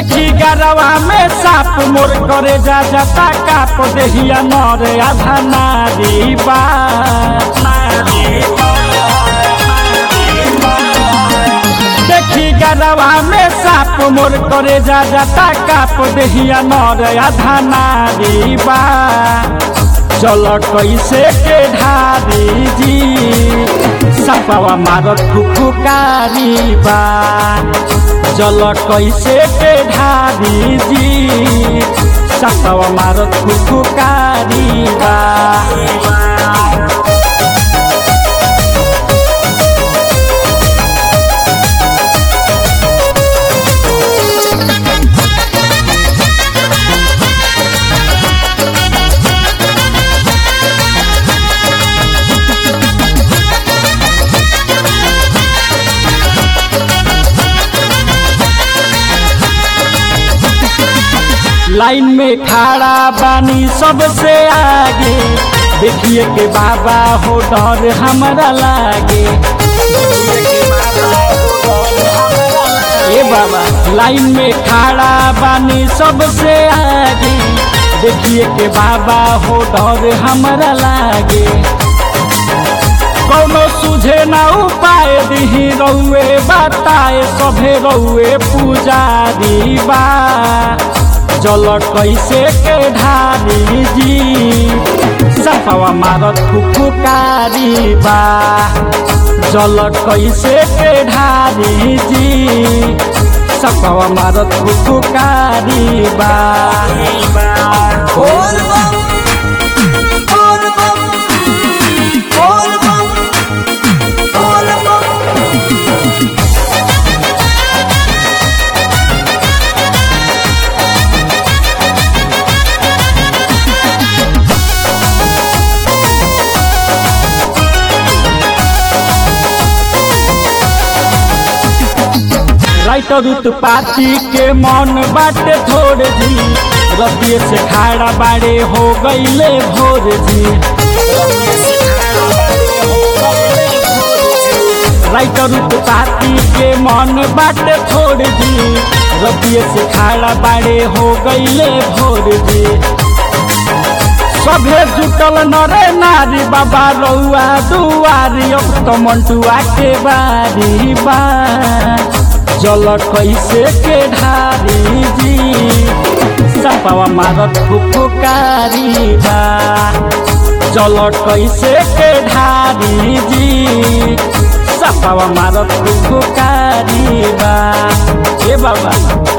देखी गरवा में साप मोर करे जा जाता काप देहिया नर आधा नारी बा देखी गरवा में साप मोर करे जा जाता काप देहिया नर आधा नारी बा चल कैसे के ढारी जी सपवा मारत फुफुकारी बा जल कैसे के ढारी जी सपवा मारत फुफुकारी बा लाइन में खड़ा बानी सबसे आगे देखिए के बाबा हो डर हमारा लागे ए बाबा लाइन में खड़ा बानी सबसे आगे देखिए के बाबा हो डर हमारा लागे कौनो सुझे ना उपाय दिही रउए बताए सभे रउए पुजारी बा जल कैसे के ढारी जी सफवा मारत फुफुकारी बा जल कैसे के ढारी जी सफवा मारत फुफुकारी बा बोल बम बोल बम बोल बम बोल बम राइटर उत्पाती के मन बाटे थोड़ जी रतिये से खाड़ा बाड़े हो गईले भोर जी राइटर उत्पाती के मन बाटे थोड़ जी रतिये से खाड़ा बाड़े हो गईले भोर जी सभे जुटल नरे नारी बाबा रउआ दुआरी अब तो मंटुआ के बारी बा जल कैसे के ढारी जी सपावा मारत फुफुकारी बा जल कैसे के ढारी जी सपावा मारत फुफुकारी बा ए बाबा